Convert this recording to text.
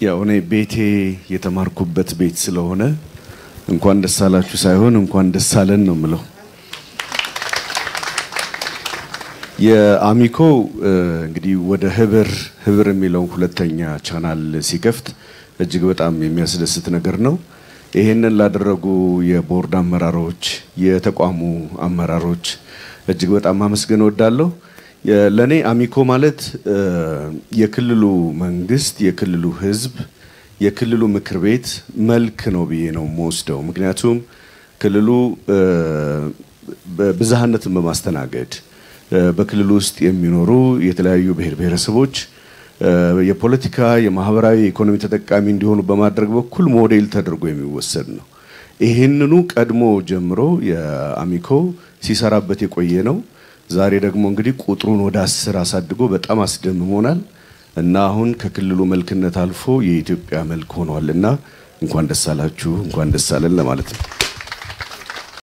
ያው እኔ ቤቴ የተማርኩበት ቤት ስለሆነ እንኳን ደስ አላችሁ ሳይሆን እንኳን ደስ አለን ነው የምለው። የአሚኮ እንግዲህ ወደ ህብር ህብር የሚለውን ሁለተኛ ቻናል ሲከፍት እጅግ በጣም የሚያስደስት ነገር ነው። ይሄንን ላደረጉ የቦርድ አመራሮች፣ የተቋሙ አመራሮች እጅግ በጣም ማመስገን እወዳለሁ። ለእኔ አሚኮ ማለት የክልሉ መንግስት፣ የክልሉ ህዝብ፣ የክልሉ ምክር ቤት መልክ ነው ብዬ ነው የምወስደው። ምክንያቱም ክልሉ ብዝሃነትን በማስተናገድ በክልሉ ውስጥ የሚኖሩ የተለያዩ ብሔር ብሔረሰቦች የፖለቲካ፣ የማህበራዊ፣ የኢኮኖሚ ተጠቃሚ እንዲሆኑ በማድረግ በኩል ሞዴል ተደርጎ የሚወሰድ ነው። ይህንኑ ቀድሞ ጀምሮ የአሚኮ ሲሰራበት የቆየ ነው። ዛሬ ደግሞ እንግዲህ ቁጥሩን ወደ አስር አሳድጎ በጣም አስደምሞናል እና አሁን ከክልሉ መልክነት አልፎ የኢትዮጵያ መልክ ሆኗል እና እንኳን ደስ አላችሁ እንኳን ደስ አለን ለማለት ነው።